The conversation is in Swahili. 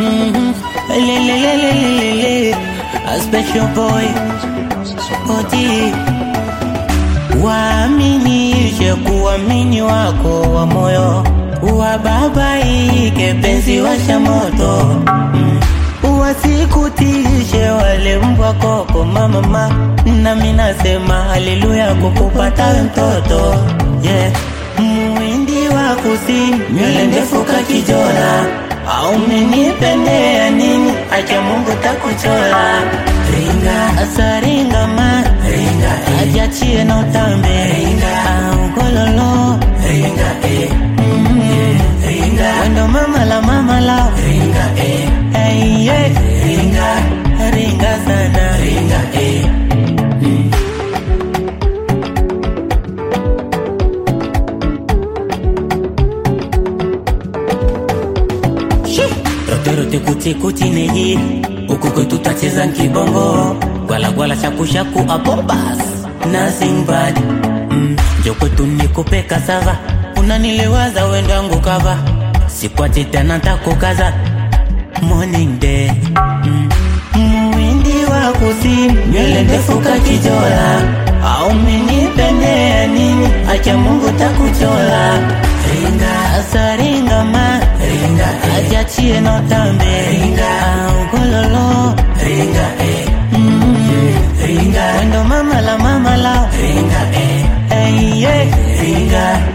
Mhm. Le, le, le, le, le, le, le. A special boy Oti Waaminishe kuamini wako wa moyo Wababaike penzi washa moto mm. Wasikutishe wale mbwa koko mama ma Nami nasema haleluya kukupata we mtoto yeah. Muwindi wa kusini nywele ndefu kakijora au menipendea nini? Acha Mungu takuchora ringa asaringa ma ringa ajachie na utambe ringa au gololo ringa eh mm, ringa wendo mama la mama la ringa eh hey, yeah. ringa ringa sana ringa eh roterote kutikuti neji huku kwetu tacheza nkibongo gwalagwala shakushaku apo bas nothing bad mm, njo kwetu nikupe kasava unaniliwaza wendangu kava sikwati tena takukaza morning day mm. mwindi wa kusini nywele ndefu kakijora au menipendea nini acha mungu takuchora ringa asaringa ma ringa ajachie no tambe ringa au gololo ringa eh mm, ringa wendo mama la mama la ringa eh hey, yeah. ringa